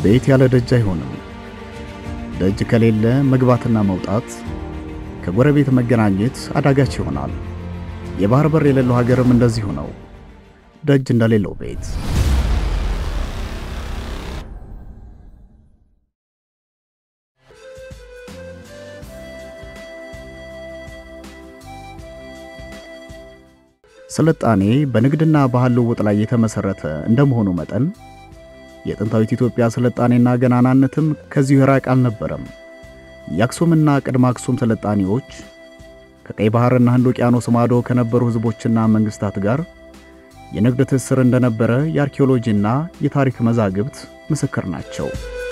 ቤት ያለ ደጅ አይሆንም። ደጅ ከሌለ መግባትና መውጣት፣ ከጎረቤት መገናኘት አዳጋች ይሆናል። የባህር በር የሌለው ሀገርም እንደዚሁ ነው። ደጅ እንደሌለው ቤት። ስልጣኔ በንግድና ባህል ልውውጥ ላይ የተመሰረተ እንደመሆኑ መጠን የጥንታዊት ኢትዮጵያ ስልጣኔና ገናናነትም ከዚሁ የራቅ አልነበረም። የአክሱምና ቅድመ አክሱም ስልጣኔዎች ከቀይ ባህርና ህንድ ውቅያኖስ ማዶ ከነበሩ ህዝቦችና መንግስታት ጋር የንግድ ትስስር እንደነበረ የአርኪኦሎጂና የታሪክ መዛግብት ምስክር ናቸው።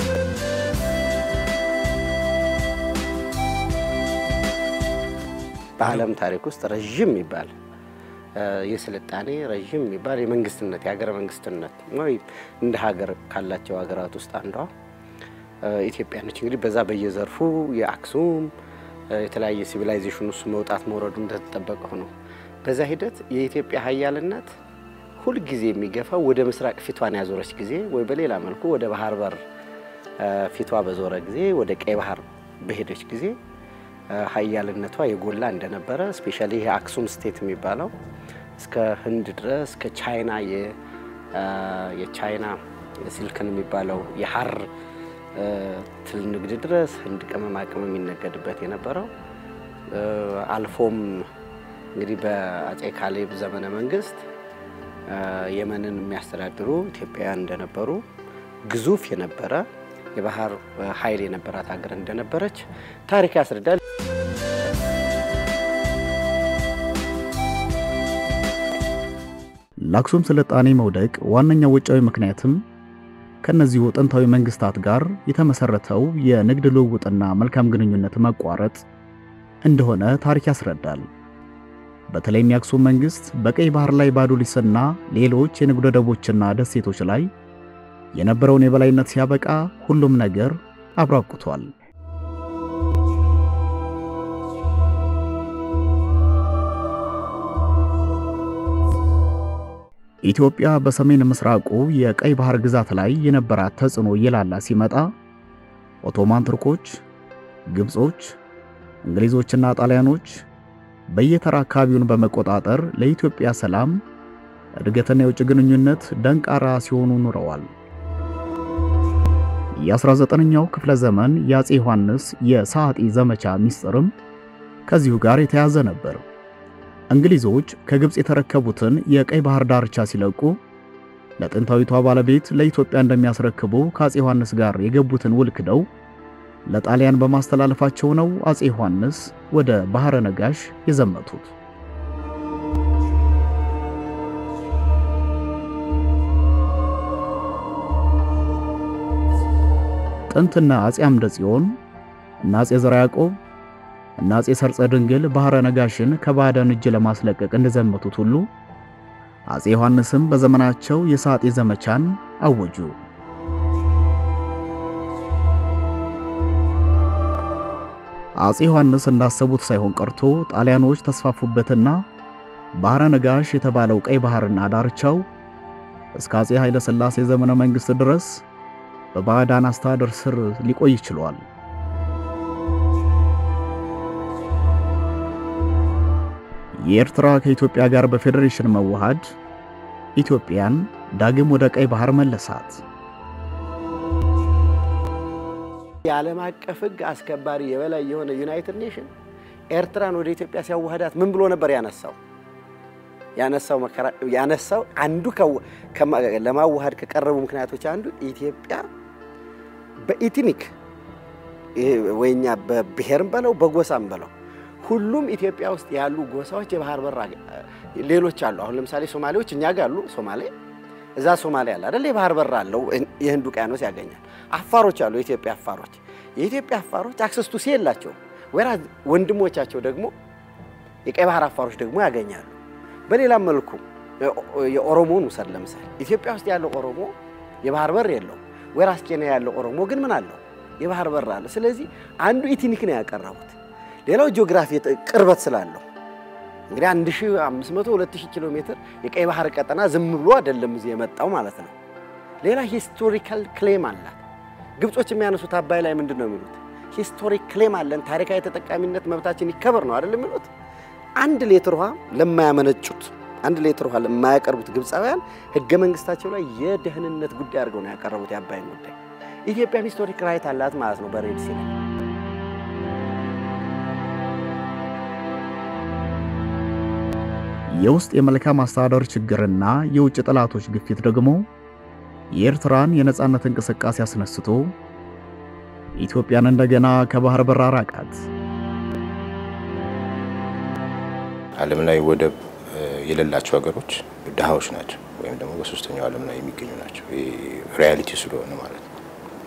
በዓለም ታሪክ ውስጥ ረዥም የሚባል የስልጣኔ ረዥም የሚባል የመንግስትነት የሀገረ መንግስትነት ወይ እንደ ሀገር ካላቸው ሀገራት ውስጥ አንዷ ኢትዮጵያ ነች። እንግዲህ በዛ በየዘርፉ የአክሱም የተለያየ ሲቪላይዜሽን ውስጥ መውጣት መውረዱ እንደተጠበቀ ሆኖ በዛ ሂደት የኢትዮጵያ ሀያልነት ሁልጊዜ የሚገፋው ወደ ምስራቅ ፊቷን ያዞረች ጊዜ ወይ በሌላ መልኩ ወደ ባህር በር ፊቷ በዞረ ጊዜ ወደ ቀይ ባህር በሄደች ጊዜ ሀያልነቷ የጎላ እንደነበረ ስፔሻሊ ይሄ አክሱም ስቴት የሚባለው እስከ ህንድ ድረስ እስከ ቻይና የቻይና ሲልክን የሚባለው የሀር ትል ንግድ ድረስ ህንድ ቅመማ ቅመም የሚነገድበት የነበረው አልፎም እንግዲህ በአጼ ካሌብ ዘመነ መንግስት የመንን የሚያስተዳድሩ ኢትዮጵያውያን እንደነበሩ ግዙፍ የነበረ የባህር ኃይል የነበራት ሀገር እንደነበረች ታሪክ ያስረዳል። ለአክሱም ስልጣኔ መውደቅ ዋነኛው ውጫዊ ምክንያትም ከነዚሁ ጥንታዊ መንግስታት ጋር የተመሰረተው የንግድ ልውውጥና መልካም ግንኙነት መቋረጥ እንደሆነ ታሪክ ያስረዳል። በተለይም የአክሱም መንግስት በቀይ ባህር ላይ ባዶሊስና ሌሎች የንግድ ወደቦችና ደሴቶች ላይ የነበረውን የበላይነት ሲያበቃ ሁሉም ነገር አብሮ አብቅቷል። ኢትዮጵያ በሰሜን ምስራቁ የቀይ ባህር ግዛት ላይ የነበራት ተጽዕኖ እየላላ ሲመጣ ኦቶማን ቱርኮች፣ ግብጾች፣ እንግሊዞችና ጣሊያኖች በየተራ አካባቢውን በመቆጣጠር ለኢትዮጵያ ሰላም እድገትና የውጭ ግንኙነት ደንቃራ ሲሆኑ ኑረዋል። የ19ኛው ክፍለ ዘመን የአፄ ዮሐንስ የሰዓጢ ዘመቻ ሚስጥርም ከዚሁ ጋር የተያዘ ነበር። እንግሊዞች ከግብፅ የተረከቡትን የቀይ ባህር ዳርቻ ሲለቁ ለጥንታዊቷ ባለቤት ለኢትዮጵያ እንደሚያስረክቡ ከአፄ ዮሐንስ ጋር የገቡትን ውል ክደው ለጣሊያን በማስተላለፋቸው ነው አፄ ዮሐንስ ወደ ባህረ ነጋሽ የዘመቱት። ጥንትና አፄ አምደ ጽዮን እና አፄ ዘርዓ ያዕቆብ እና አፄ ሰርጸ ድንግል ባህረ ነጋሽን ከባዕዳን እጅ ለማስለቀቅ እንደዘመቱት ሁሉ አፄ ዮሐንስም በዘመናቸው የሰዓጢ ዘመቻን አወጁ። አፄ ዮሐንስ እንዳሰቡት ሳይሆን ቀርቶ ጣሊያኖች ተስፋፉበትና ባህረ ነጋሽ የተባለው ቀይ ባህርና ዳርቻው እስከ አፄ ኃይለ ሥላሴ ዘመነ መንግሥት ድረስ በባዕዳን አስተዳደር ስር ሊቆይ ችሏል። የኤርትራ ከኢትዮጵያ ጋር በፌዴሬሽን መዋሃድ ኢትዮጵያን ዳግም ወደ ቀይ ባህር መለሳት። የዓለም አቀፍ ሕግ አስከባሪ የበላይ የሆነ ዩናይትድ ኔሽን ኤርትራን ወደ ኢትዮጵያ ሲያዋህዳት ምን ብሎ ነበር ያነሳው? ያነሳው መከራ ያነሳው አንዱ ለማዋሃድ ከቀረቡ ምክንያቶች አንዱ ኢትዮጵያ በኢትኒክ ወይኛ በብሔርም በለው በጎሳም በለው ሁሉም ኢትዮጵያ ውስጥ ያሉ ጎሳዎች የባህር በር ሌሎች አሉ። አሁን ለምሳሌ ሶማሌዎች እኛ ጋር አሉ። ሶማሌ እዛ ሶማሌ አለ አይደል? የባህር በር አለው፣ የህንድ ውቅያኖስ ያገኛል። አፋሮች አሉ፣ የኢትዮጵያ አፋሮች። የኢትዮጵያ አፋሮች አክሰስቱ ሲ የላቸውም። ወይራ ወንድሞቻቸው ደግሞ የቀይ ባህር አፋሮች ደግሞ ያገኛሉ። በሌላም መልኩ የኦሮሞን ውሰድ ለምሳሌ ኢትዮጵያ ውስጥ ያለው ኦሮሞ የባህር በር የለውም። ወይራስ ኬንያ ያለው ኦሮሞ ግን ምን አለው? የባህር በር አለ። ስለዚህ አንዱ ኢትኒክ ነው ያቀረቡት። ሌላው ጂኦግራፊ ቅርበት ስላለው እንግዲህ 1500 2000 ኪሎ ሜትር የቀይ ባህር ቀጠና ዝም ብሎ አይደለም እዚህ የመጣው ማለት ነው። ሌላ ሂስቶሪካል ክሌም አላት። ግብጾች የሚያነሱት አባይ ላይ ምንድን ነው የሚሉት? ሂስቶሪክ ክሌም አለን፣ ታሪካዊ ተጠቃሚነት መብታችን ይከበር ነው አይደል የሚሉት። አንድ ሌትር ውሃ ለማያመነጩት አንድ ሌትር ውሃ ለማያቀርቡት ግብፃውያን ህገ መንግስታቸው ላይ የደህንነት ጉዳይ አድርገው ነው ያቀረቡት የአባይን ጉዳይ። ኢትዮጵያም ሂስቶሪክ ራይት አላት ማለት ነው በሬድ ሲ ላይ የውስጥ የመልካም አስተዳደር ችግርና የውጭ ጠላቶች ግፊት ደግሞ የኤርትራን የነጻነት እንቅስቃሴ አስነስቶ ኢትዮጵያን እንደገና ከባህር በር አራቃት። ዓለም ላይ ወደብ የሌላቸው ሀገሮች ድሃዎች ናቸው፣ ወይም ደግሞ በሶስተኛው ዓለም ላይ የሚገኙ ናቸው። ሪያሊቲ ስለሆነ ማለት ነው።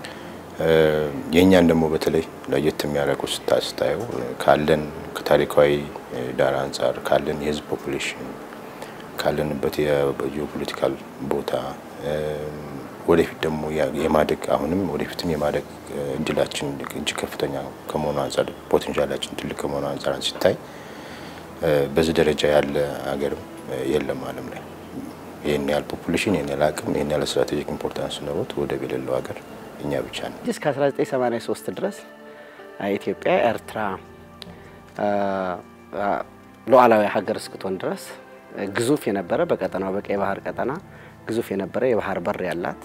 የእኛን ደግሞ በተለይ ለየት የሚያደርገው ስታየው ካለን ከታሪካዊ ዳራ አንጻር ካለን የህዝብ ፖፑሌሽን ካለንበት የጂኦፖለቲካል ቦታ ወደፊት ደግሞ የማደግ አሁንም ወደፊትም የማደግ እድላችን እጅግ ከፍተኛ ከመሆኑ አንጻር ፖቴንሻላችን ትልቅ ከመሆኑ አንጻር ሲታይ በዚህ ደረጃ ያለ ሀገርም የለም ዓለም ላይ ይህን ያህል ፖፑሌሽን ይህን ያህል አቅም ይህን ያህል ስትራቴጂክ ኢምፖርታንስ ኖሮት ወደብ የሌለው ሀገር እኛ ብቻ ነው። እስከ 1983 ድረስ ኢትዮጵያ ኤርትራ ሉዓላዊ ሀገር እስክትሆን ድረስ ግዙፍ የነበረ በቀጠናው በቀይ ባህር ቀጠና ግዙፍ የነበረ የባህር በር ያላት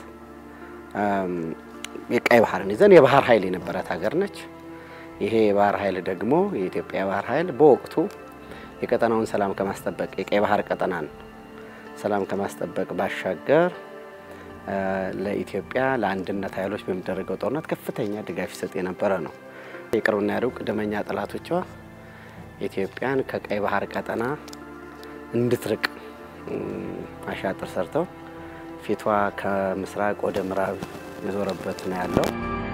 የቀይ ባህርን ይዘን የባህር ኃይል የነበራት ሀገር ነች። ይሄ የባህር ኃይል ደግሞ የኢትዮጵያ የባህር ኃይል በወቅቱ የቀጠናውን ሰላም ከማስጠበቅ የቀይ ባህር ቀጠናን ሰላም ከማስጠበቅ ባሻገር ለኢትዮጵያ ለአንድነት ኃይሎች በሚደረገው ጦርነት ከፍተኛ ድጋፍ ይሰጥ የነበረ ነው። የቅርብና የሩቅ ደመኛ ጠላቶቿ ኢትዮጵያን ከቀይ ባህር ቀጠና እንድትርቅ አሻጥር ሰርተው ፊቷ ከምስራቅ ወደ ምዕራብ የዞረበት ነው ያለው።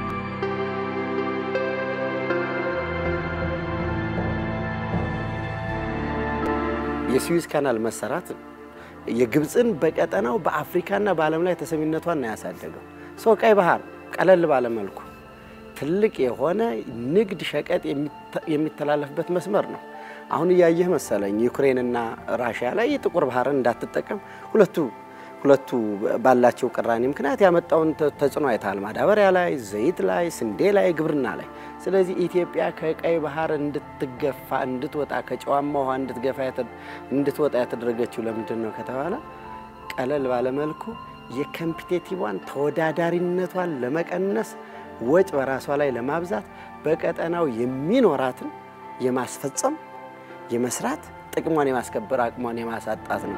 የስዊዝ ካናል መሰራት የግብፅን በቀጠናው በአፍሪካና በዓለም ላይ ተሰሚነቷን ነው ያሳደገው። ሰው ቀይ ባህር ቀለል ባለ መልኩ ትልቅ የሆነ ንግድ ሸቀጥ የሚተላለፍበት መስመር ነው። አሁን እያየህ መሰለኝ ዩክሬንና ራሽያ ላይ የጥቁር ባህርን እንዳትጠቀም ሁለቱ ሁለቱ ባላቸው ቅራኔ ምክንያት ያመጣውን ተጽዕኖ አይተሃል። ማዳበሪያ ላይ፣ ዘይት ላይ፣ ስንዴ ላይ፣ ግብርና ላይ። ስለዚህ ኢትዮጵያ ከቀይ ባህር እንድትገፋ እንድትወጣ ከጨዋማ ውሃ እንድትገፋ እንድትወጣ ያተደረገችው ለምንድን ነው ከተባለ ቀለል ባለመልኩ የኮምፒቴቲቭዋን ተወዳዳሪነቷን ለመቀነስ ወጭ በራሷ ላይ ለማብዛት በቀጠናው የሚኖራትን የማስፈጸም የመስራት ጥቅሟን የማስከበር አቅሟን የማሳጣት ነው።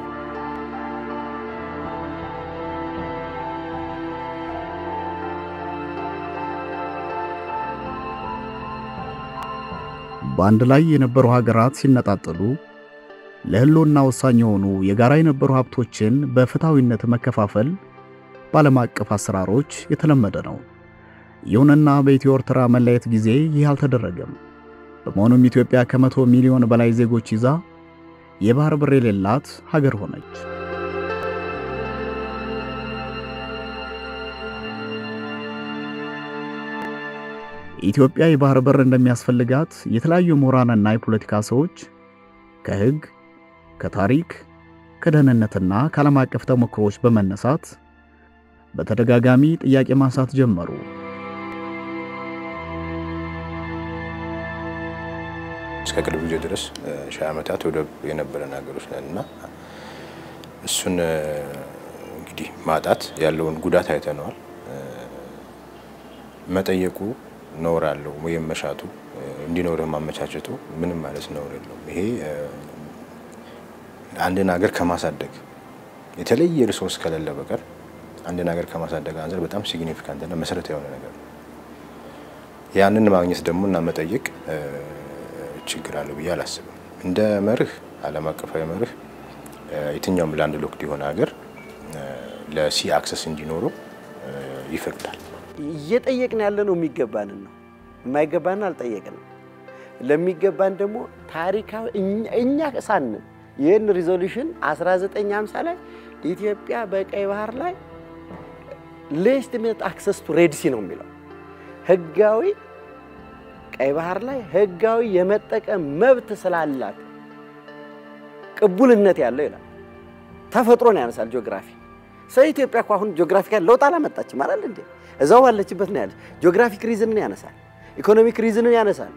በአንድ ላይ የነበሩ ሀገራት ሲነጣጠሉ ለሕልውና ወሳኝ የሆኑ የጋራ የነበሩ ሀብቶችን በፍትሐዊነት መከፋፈል በዓለም አቀፍ አሰራሮች የተለመደ ነው። ይሁንና በኢትዮ ኤርትራ መለየት ጊዜ ይህ አልተደረገም። በመሆኑም ኢትዮጵያ ከመቶ ሚሊዮን በላይ ዜጎች ይዛ የባህር በር የሌላት ሀገር ሆነች። ኢትዮጵያ የባህር በር እንደሚያስፈልጋት የተለያዩ ምሁራንና የፖለቲካ ሰዎች ከሕግ፣ ከታሪክ፣ ከደህንነትና ከዓለም አቀፍ ተሞክሮዎች በመነሳት በተደጋጋሚ ጥያቄ ማንሳት ጀመሩ። እስከ ቅርብ ጊዜ ድረስ ሺህ ዓመታት ወደብ የነበረን ሀገሮች ነን እና እሱን እንግዲህ ማጣት ያለውን ጉዳት አይተነዋል። መጠየቁ ነውር አለው ወይም መሻቱ እንዲኖርህ ማመቻቸቱ ምንም ማለት ነውር የለውም። ይሄ አንድን ሀገር ከማሳደግ የተለየ ሪሶርስ ከሌለ በቀር አንድን ሀገር ከማሳደግ አንጻር በጣም ሲግኒፊካንትና መሰረታዊ የሆነ ነገር ነው። ያንን ማግኘት ደግሞ እና መጠየቅ ችግር አለው ብዬ አላስብም። እንደ መርህ ዓለም አቀፋዊ መርህ የትኛውም ላንድ ሎክድ የሆነ ሀገር ለሲ አክሰስ እንዲኖረው ይፈቅዳል። እየጠየቅን ያለ ነው የሚገባንን ነው። የማይገባንን አልጠየቅንም። ለሚገባን ደግሞ ታሪካዊ እኛ ሳንን ይህን ሪዞሉሽን 1950 ላይ ኢትዮጵያ በቀይ ባህር ላይ ሌጅቲሜት አክሰስ ቱ ሬድ ሲ ነው የሚለው ህጋዊ ቀይ ባህር ላይ ህጋዊ የመጠቀም መብት ስላላት ቅቡልነት ያለው ይላል። ተፈጥሮን ያነሳል ጂኦግራፊ ሰው ኢትዮጵያ እኮ አሁን ጂኦግራፊካል ለውጥ አላመጣችም አይደል እንዴ? እዛው ባለችበት ነው ያለች። ጂኦግራፊክ ሪዝንን ያነሳል፣ ኢኮኖሚክ ሪዝንን ያነሳል።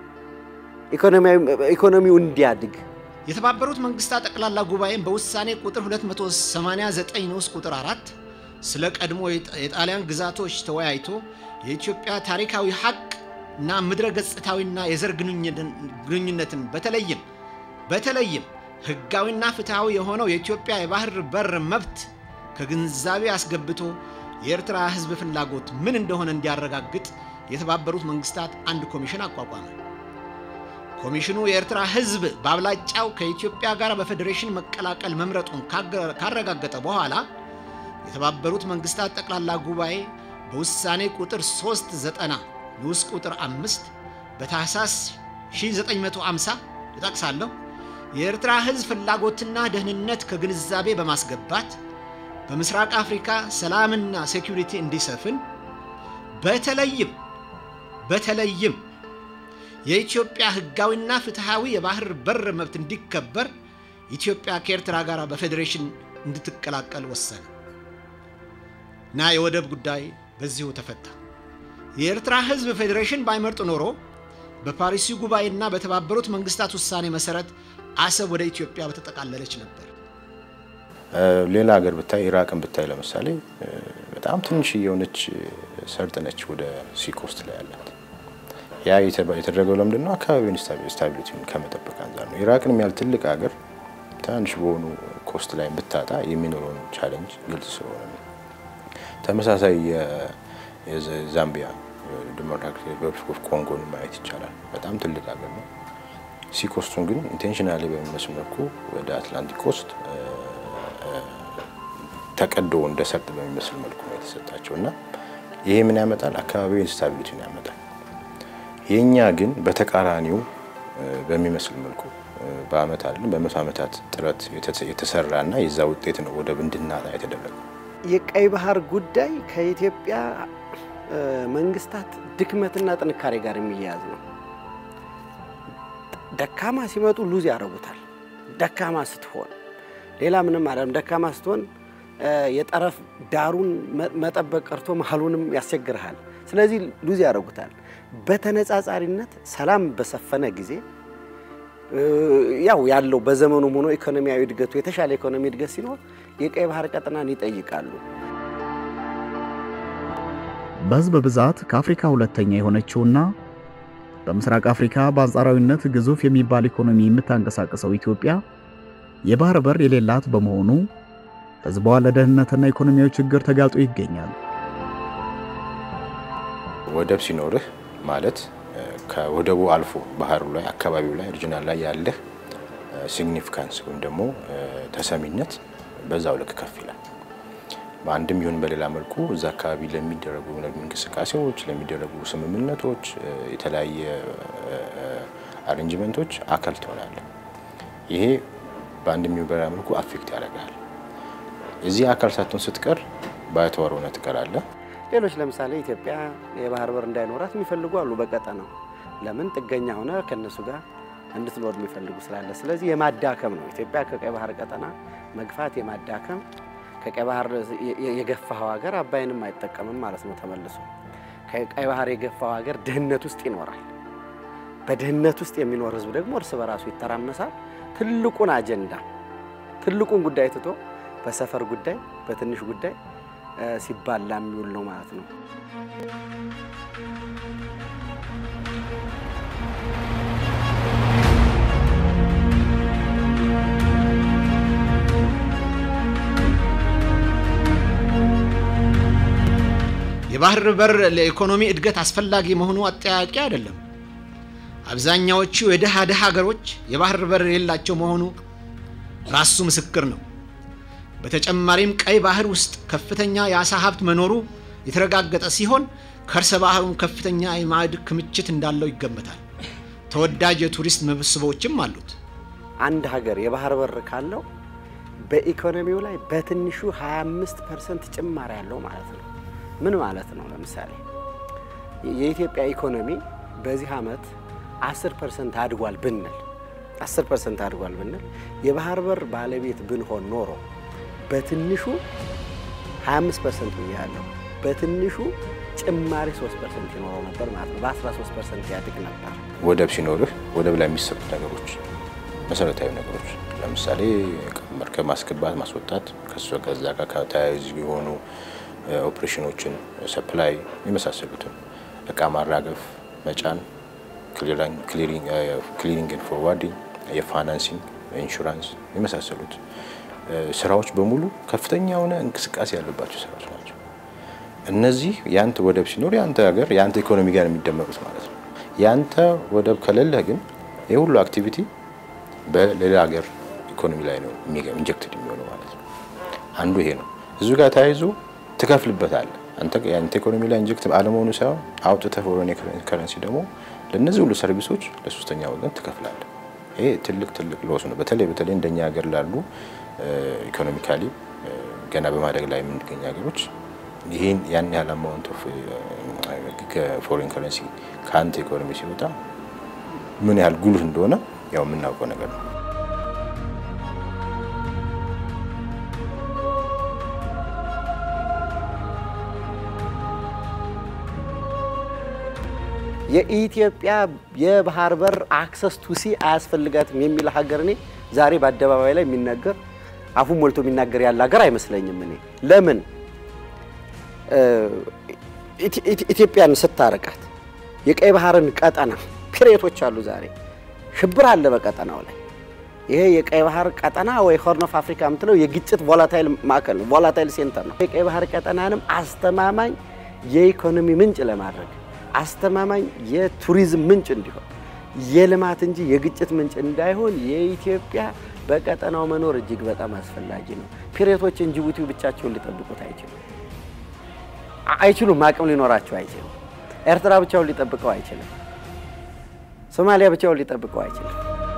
ኢኮኖሚው እንዲያድግ የተባበሩት መንግስታት ጠቅላላ ጉባኤን በውሳኔ ቁጥር 289 ንዑስ ቁጥር 4 ስለ ቀድሞ የጣሊያን ግዛቶች ተወያይቶ የኢትዮጵያ ታሪካዊ ሀቅ እና ምድረ ገጽታዊና የዘር ግንኙነትን በተለይም በተለይም ህጋዊና ፍትሐዊ የሆነው የኢትዮጵያ የባህር በር መብት ከግንዛቤ አስገብቶ የኤርትራ ህዝብ ፍላጎት ምን እንደሆነ እንዲያረጋግጥ የተባበሩት መንግስታት አንድ ኮሚሽን አቋቋመ። ኮሚሽኑ የኤርትራ ህዝብ በአብላጫው ከኢትዮጵያ ጋር በፌዴሬሽን መቀላቀል መምረጡን ካረጋገጠ በኋላ የተባበሩት መንግስታት ጠቅላላ ጉባኤ በውሳኔ ቁጥር 390 ንዑስ ቁጥር 5 በታህሳስ 1950 እጠቅሳለሁ የኤርትራ ህዝብ ፍላጎትና ደህንነት ከግንዛቤ በማስገባት በምስራቅ አፍሪካ ሰላምና ሴኩሪቲ እንዲሰፍን በተለይም በተለይም የኢትዮጵያ ህጋዊና ፍትሐዊ የባህር በር መብት እንዲከበር ኢትዮጵያ ከኤርትራ ጋር በፌዴሬሽን እንድትቀላቀል ወሰነ እና የወደብ ጉዳይ በዚሁ ተፈታ። የኤርትራ ህዝብ ፌዴሬሽን ባይመርጥ ኖሮ በፓሪሱ ጉባኤና በተባበሩት መንግስታት ውሳኔ መሰረት አሰብ ወደ ኢትዮጵያ በተጠቃለለች ነበር። ሌላ ሀገር ብታይ ኢራቅን ብታይ ለምሳሌ በጣም ትንሽ የሆነች ሰርጥ ነች ወደ ሲኮስት ላይ ያላት። ያ የተደረገው ለምንድን ነው? አካባቢውን ስታቢሊቲውን ከመጠበቅ አንጻር ነው። ኢራቅንም ያህል ትልቅ ሀገር ትናንሽ በሆኑ ኮስት ላይ ብታጣ የሚኖረውን ቻለንጅ ግልጽ ስለሆነ ነው። ተመሳሳይ የዛምቢያ ዲሞክራቲክ ሪፐብሊክ ኦፍ ኮንጎን ማየት ይቻላል። በጣም ትልቅ ሀገር ነው። ሲኮስቱን ግን ኢንቴንሽናሊ በሚመስል መልኩ ወደ አትላንቲክ ኮስት ተቀዶ እንደ ሰርጥ በሚመስል መልኩ ነው የተሰጣቸው እና ይሄ ምን ያመጣል? አካባቢው ኢንስታቢሊቲን ያመጣል። የእኛ ግን በተቃራኒው በሚመስል መልኩ በአመት አይደለም በመቶ ዓመታት ጥረት የተሰራ እና የዛ ውጤት ነው ወደብ እንድናጣ የተደረገው። የቀይ ባህር ጉዳይ ከኢትዮጵያ መንግስታት ድክመትና ጥንካሬ ጋር የሚያያዝ ነው። ደካማ ሲመጡ ሉዝ ያደርጉታል። ደካማ ስትሆን ሌላ ምንም አይደለም። ደካማ ስትሆን የጠረፍ ዳሩን መጠበቅ ቀርቶ መሀሉንም ያስቸግርሃል። ስለዚህ ሉዝ ያደርጉታል። በተነጻጻሪነት ሰላም በሰፈነ ጊዜ ያው ያለው በዘመኑም ሆኖ ኢኮኖሚያዊ እድገቱ የተሻለ ኢኮኖሚ እድገት ሲኖር የቀይ ባህር ቀጠናን ይጠይቃሉ። በህዝብ ብዛት ከአፍሪካ ሁለተኛ የሆነችውና በምስራቅ አፍሪካ በአንጻራዊነት ግዙፍ የሚባል ኢኮኖሚ የምታንቀሳቀሰው ኢትዮጵያ የባህር በር የሌላት በመሆኑ ህዝቧ ለደህንነትና ኢኮኖሚያዊ ችግር ተጋልጦ ይገኛል። ወደብ ሲኖርህ ማለት ከወደቡ አልፎ ባህሩ ላይ አካባቢው ላይ ሪጅናል ላይ ያለህ ሲግኒፊካንስ ወይም ደግሞ ተሰሚነት በዛው ልክ ከፍ ይላል። በአንድም ይሁን በሌላ መልኩ እዛ አካባቢ ለሚደረጉ እንቅስቃሴዎች፣ ለሚደረጉ ስምምነቶች፣ የተለያየ አሬንጅመንቶች አካል ትሆናለህ። ይሄ በአንድም ይሁን በሌላ መልኩ አፌክት ያደርጋል። እዚህ አካል ሳትሆን ስትቀር ባይተዋር ሆነ ትቀራለህ። ሌሎች ለምሳሌ ኢትዮጵያ የባህር በር እንዳይኖራት የሚፈልጉ አሉ። በቀጠናው ለምን ጥገኛ ሆነ ከነሱ ጋር እንድትኖር የሚፈልጉ ስላለ፣ ስለዚህ የማዳከም ነው። ኢትዮጵያ ከቀይ ባህር ቀጠና መግፋት የማዳከም ከቀይ ባህር የገፋው ሀገር አባይንም አይጠቀምም ማለት ነው። ተመልሶ ከቀይ ባህር የገፋው ሀገር ድህነት ውስጥ ይኖራል። በድህነት ውስጥ የሚኖር ህዝብ ደግሞ እርስ በራሱ ይተራመሳል። ትልቁን አጀንዳ ትልቁን ጉዳይ ትቶ በሰፈር ጉዳይ በትንሽ ጉዳይ ሲባላ የሚውል ነው ማለት ነው። የባህር በር ለኢኮኖሚ እድገት አስፈላጊ መሆኑ አጠያቂ አይደለም። አብዛኛዎቹ የድሃ ድሃ ሀገሮች የባህር በር የሌላቸው መሆኑ ራሱ ምስክር ነው። በተጨማሪም ቀይ ባህር ውስጥ ከፍተኛ የአሳ ሀብት መኖሩ የተረጋገጠ ሲሆን ከርሰ ባህሩም ከፍተኛ የማዕድ ክምችት እንዳለው ይገመታል። ተወዳጅ የቱሪስት መስህቦችም አሉት። አንድ ሀገር የባህር በር ካለው በኢኮኖሚው ላይ በትንሹ 25 ፐርሰንት ጭማሪ ያለው ማለት ነው። ምን ማለት ነው? ለምሳሌ የኢትዮጵያ ኢኮኖሚ በዚህ ዓመት 10 ፐርሰንት አድጓል ብንል 10 ፐርሰንት አድጓል ብንል የባህር በር ባለቤት ብንሆን ኖሮ በትንሹ 25 ፐርሰንት ብያለሁ። በትንሹ ጭማሪ 3 ፐርሰንት ይኖረው ነበር ማለት ነው። በ13 ፐርሰንት ያድግ ነበር። ወደብ ሲኖርህ ወደብ ላይ የሚሰሩት ነገሮች መሰረታዊ ነገሮች ለምሳሌ መርከብ ማስገባት፣ ማስወጣት ከሱ ከዛ ጋር ከተያያዙ የሆኑ ኦፕሬሽኖችን፣ ሰፕላይ የመሳሰሉትን እቃ ማራገፍ፣ መጫን፣ ክሊሪንግ ፎርዋርዲንግ፣ የፋይናንሲንግ፣ ኢንሹራንስ የመሳሰሉት ስራዎች በሙሉ ከፍተኛ የሆነ እንቅስቃሴ ያለባቸው ስራዎች ናቸው። እነዚህ የአንተ ወደብ ሲኖር የአንተ ሀገር የአንተ ኢኮኖሚ ጋር የሚደመሩት ማለት ነው። የአንተ ወደብ ከሌለህ ግን ይህ ሁሉ አክቲቪቲ በሌላ ሀገር ኢኮኖሚ ላይ ነው ኢንጀክትድ የሚሆነው ማለት ነው። አንዱ ይሄ ነው። እዚሁ ጋር ተያይዞ ትከፍልበታለህ። አንተ የአንተ ኢኮኖሚ ላይ ኢንጀክት አለመሆኑ ሳይሆን አውጥተህ ፎሬን ከረንሲ ደግሞ ለእነዚህ ሁሉ ሰርቪሶች ለሶስተኛ ወገን ትከፍላለህ። ይሄ ትልቅ ትልቅ ሎስ ነው። በተለይ በተለይ እንደኛ ሀገር ላሉ ኢኮኖሚካሊ ገና በማደግ ላይ የምንገኝ ሀገሮች ይህን ያን ያህል አማውንት ኦፍ ፎሬን ከረንሲ ከአንተ ኢኮኖሚ ሲወጣ ምን ያህል ጉልህ እንደሆነ ያው የምናውቀው ነገር ነው። የኢትዮጵያ የባህር በር አክሰስ ቱ ሲ አያስፈልጋትም የሚል ሀገር እኔ ዛሬ በአደባባይ ላይ የሚናገር አፉን ሞልቶ የሚናገር ያለ ሀገር አይመስለኝም። እኔ ለምን ኢትዮጵያን ስታረቃት የቀይ ባህርን ቀጠና ፒሬቶች አሉ። ዛሬ ሽብር አለ በቀጠናው ላይ። ይሄ የቀይ ባህር ቀጠና ወይ ሆርን ኦፍ አፍሪካ የምትለው የግጭት ቮላታይል ማዕከል ነው፣ ቮላታይል ሴንተር ነው። የቀይ ባህር ቀጠናንም አስተማማኝ የኢኮኖሚ ምንጭ ለማድረግ አስተማማኝ የቱሪዝም ምንጭ እንዲሆን የልማት እንጂ የግጭት ምንጭ እንዳይሆን የኢትዮጵያ በቀጠናው መኖር እጅግ በጣም አስፈላጊ ነው። ፒሬቶችን ጅቡቲ ብቻቸውን ሊጠብቁት አይችሉም አይችሉም። አቅም ሊኖራቸው አይችልም። ኤርትራ ብቻውን ሊጠብቀው አይችልም። ሶማሊያ ብቻውን ሊጠብቀው አይችልም።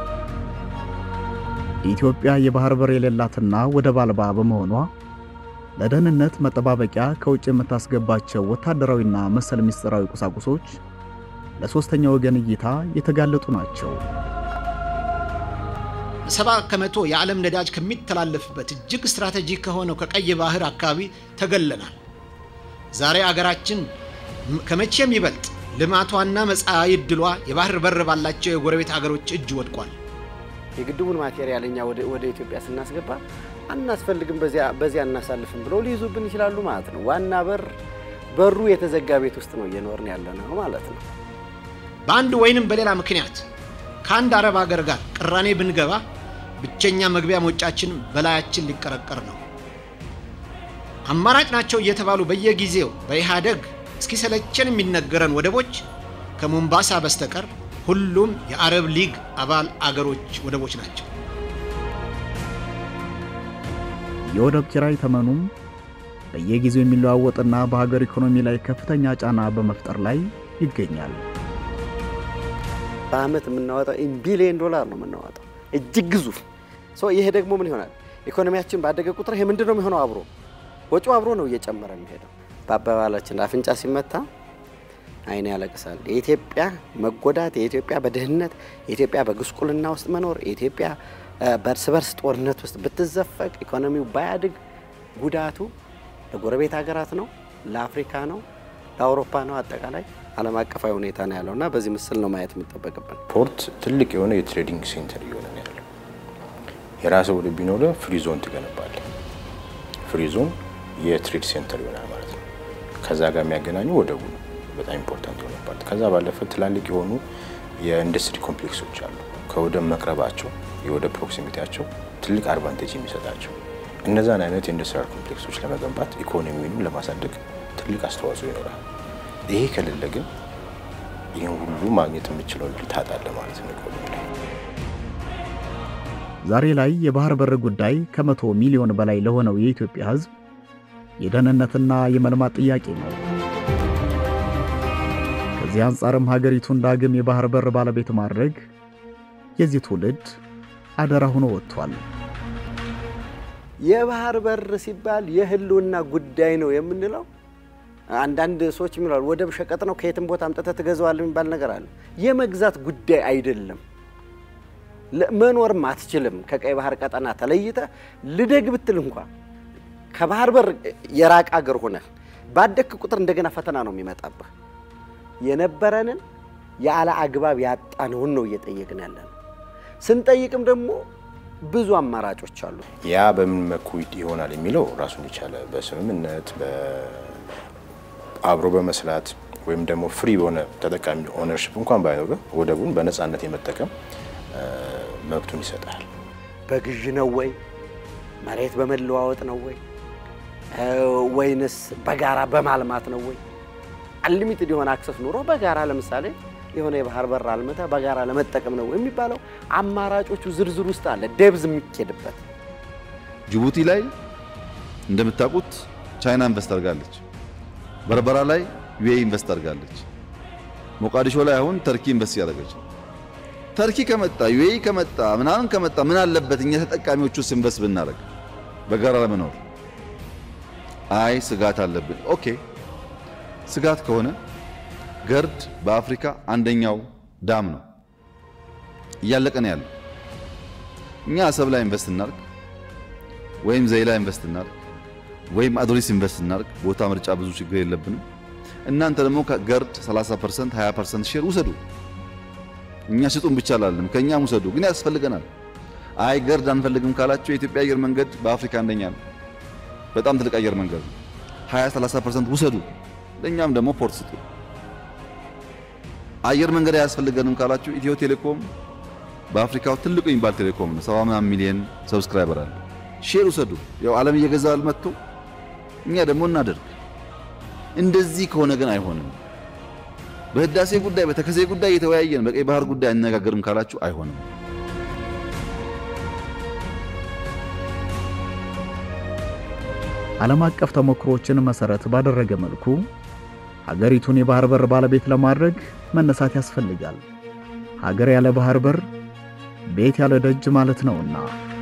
ኢትዮጵያ የባህር በር የሌላትና ወደብ አልባ በመሆኗ ለደህንነት መጠባበቂያ ከውጭ የምታስገባቸው ወታደራዊና መሰል ምስጢራዊ ቁሳቁሶች ለሶስተኛ ወገን እይታ የተጋለጡ ናቸው። ሰባ ከመቶ የዓለም ነዳጅ ከሚተላለፍበት እጅግ ስትራቴጂክ ከሆነው ከቀይ ባህር አካባቢ ተገለናል። ዛሬ አገራችን ከመቼም ይበልጥ ልማቷና መጻኢ ዕድሏ የባህር በር ባላቸው የጎረቤት አገሮች እጅ ወድቋል። የግድቡን ማቴሪያል እኛ ወደ ኢትዮጵያ ስናስገባ አናስፈልግም፣ በዚያ እናሳልፍም ብለው ሊይዙብን ይችላሉ ማለት ነው። ዋና በር በሩ የተዘጋ ቤት ውስጥ ነው እየኖርን ያለ ነው ማለት ነው። በአንድ ወይንም በሌላ ምክንያት ከአንድ አረብ ሀገር ጋር ቅራኔ ብንገባ ብቸኛ መግቢያ መውጫችን በላያችን ሊቀረቀር ነው። አማራጭ ናቸው እየተባሉ በየጊዜው በኢህአደግ እስኪሰለቸን የሚነገረን ወደቦች ከሞምባሳ በስተቀር ሁሉም የአረብ ሊግ አባል አገሮች ወደቦች ናቸው። የወደብ ኪራይ ተመኑም በየጊዜው የሚለዋወጥና በሀገር ኢኮኖሚ ላይ ከፍተኛ ጫና በመፍጠር ላይ ይገኛል። በአመት የምናወጣው ቢሊዮን ዶላር ነው የምናወጣው፣ እጅግ ግዙፍ። ይሄ ደግሞ ምን ይሆናል? ኢኮኖሚያችን ባደገ ቁጥር ይሄ ምንድን ነው የሚሆነው? አብሮ ወጪው አብሮ ነው እየጨመረ የሚሄደው። በአባባላችን አፍንጫ ሲመታ አይን ያለቅሳል። የኢትዮጵያ መጎዳት፣ የኢትዮጵያ በድህነት፣ የኢትዮጵያ በጉስቁልና ውስጥ መኖር፣ የኢትዮጵያ በእርስ በርስ ጦርነት ውስጥ ብትዘፈቅ፣ ኢኮኖሚው ባያድግ ጉዳቱ ለጎረቤት ሀገራት ነው፣ ለአፍሪካ ነው፣ ለአውሮፓ ነው። አጠቃላይ ዓለም አቀፋዊ ሁኔታ ነው ያለው እና በዚህ ምስል ነው ማየት የሚጠበቅብን። ፖርት ትልቅ የሆነ የትሬዲንግ ሴንተር እየሆነ ነው ያለው። የራስህ ወደብ ቢኖረ ፍሪ ዞን ትገነባለህ። ፍሪ ዞን የትሬድ ሴንተር ይሆናል ማለት ነው። ከዛ ጋር የሚያገናኙ ወደቡ ነው በጣም ኢምፖርታንት የሆነ ፓርት። ከዛ ባለፈ ትላልቅ የሆኑ የኢንዱስትሪ ኮምፕሌክሶች አሉ። ከወደብ መቅረባቸው የወደብ ፕሮክሲሚቲያቸው ትልቅ አድቫንቴጅ የሚሰጣቸው እነዛን አይነት የኢንዱስትሪያል ኮምፕሌክሶች ለመገንባት ኢኮኖሚውንም ለማሳደግ ትልቅ አስተዋጽኦ ይኖራል። ይሄ ከሌለ ግን ይህን ሁሉ ማግኘት የምችለው እድል ታጣለህ ማለት ነው ኢኮኖሚ ላይ። ዛሬ ላይ የባህር በር ጉዳይ ከመቶ ሚሊዮን በላይ ለሆነው የኢትዮጵያ ሕዝብ የደህንነትና የመልማት ጥያቄ ነው። ከዚህ አንጻርም ሀገሪቱን ዳግም የባህር በር ባለቤት ማድረግ የዚህ ትውልድ አደራ ሆኖ ወጥቷል። የባህር በር ሲባል የህልውና ጉዳይ ነው የምንለው አንዳንድ ሰዎች የሚላሉ ወደብ ሸቀጥ ነው ከየትም ቦታ አምጥተህ ትገዛዋለህ የሚባል ነገር አለ። የመግዛት ጉዳይ አይደለም። መኖርም አትችልም። ከቀይ ባህር ቀጠና ተለይተ ልደግ ብትል እንኳ ከባህር በር የራቀ አገር ሆነህ ባደግክ ቁጥር እንደገና ፈተና ነው የሚመጣብህ። የነበረንን ያለ አግባብ ያጣነውን ነው እየጠየቅን ያለ ነው። ስንጠይቅም ደግሞ ብዙ አማራጮች አሉ። ያ በምን መልኩ ይሆናል የሚለው ራሱን የቻለ በስምምነት አብሮ በመስራት ወይም ደግሞ ፍሪ በሆነ ተጠቃሚ ኦነርሽፕ እንኳን ባይኖር ወደቡን በነፃነት የመጠቀም መብቱን ይሰጣል። በግዥ ነው ወይ መሬት በመለዋወጥ ነው ወይ ወይንስ በጋራ በማልማት ነው ወይ? አንሊሚትድ የሆነ አክሰስ ኑሮ በጋራ ለምሳሌ የሆነ የባህር በር አልምተ በጋራ ለመጠቀም ነው የሚባለው። አማራጮቹ ዝርዝር ውስጥ አለ ደብዝ የሚኬድበት። ጅቡቲ ላይ እንደምታውቁት ቻይና ኢንቨስት አድርጋለች። በርበራ ላይ ዩኤኢ ኢንቨስት አድርጋለች። ሞቃዲሾ ላይ አሁን ተርኪ ኢንቨስት ያደረገች። ተርኪ ከመጣ ዩኤኢ ከመጣ ምናምን ከመጣ ምን አለበት እኛ ተጠቃሚዎቹ ውስጥ ኢንቨስት ብናደርግ በጋራ ለመኖር? አይ ስጋት አለብን። ኦኬ ስጋት ከሆነ ገርድ በአፍሪካ አንደኛው ዳም ነው፣ እያለቀ ነው ያለው። እኛ አሰብ ላይ ኢንቨስት እናርግ ወይም ዘይላ ኢንቨስት እናርግ ወይም አዶሊስ ኢንቨስት እናርግ፣ ቦታ ምርጫ ብዙ ችግር የለብንም። እናንተ ደግሞ ከገርድ 30% 20% ሼር ውሰዱ። እኛ ስጡን ብቻ አላለም፣ ከእኛም ውሰዱ፣ ግን ያስፈልገናል። አይ ገርድ አንፈልግም ካላችሁ የኢትዮጵያ አየር መንገድ በአፍሪካ አንደኛ ነው። በጣም ትልቅ አየር መንገድ ነው። 20 30% ውሰዱ፣ ለእኛም ደግሞ ፖርት ስጡ። አየር መንገድ አያስፈልገንም ካላችሁ ኢትዮ ቴሌኮም በአፍሪካው ትልቁ የሚባል ቴሌኮም ነው። 70 ምናምን ሚሊዮን ሰብስክራይበር አለ። ሼር ውሰዱ። ያው ዓለም እየገዛ አልመጥቶ እኛ ደግሞ እናደርግ። እንደዚህ ከሆነ ግን አይሆንም። በህዳሴ ጉዳይ በተከዜ ጉዳይ እየተወያየን በቀይ ባህር ጉዳይ አነጋገርም ካላችሁ አይሆንም። ዓለም አቀፍ ተሞክሮችን መሰረት ባደረገ መልኩ ሀገሪቱን የባህር በር ባለቤት ለማድረግ መነሳት ያስፈልጋል። ሀገር ያለ ባህር በር ቤት ያለ ደጅ ማለት ነውና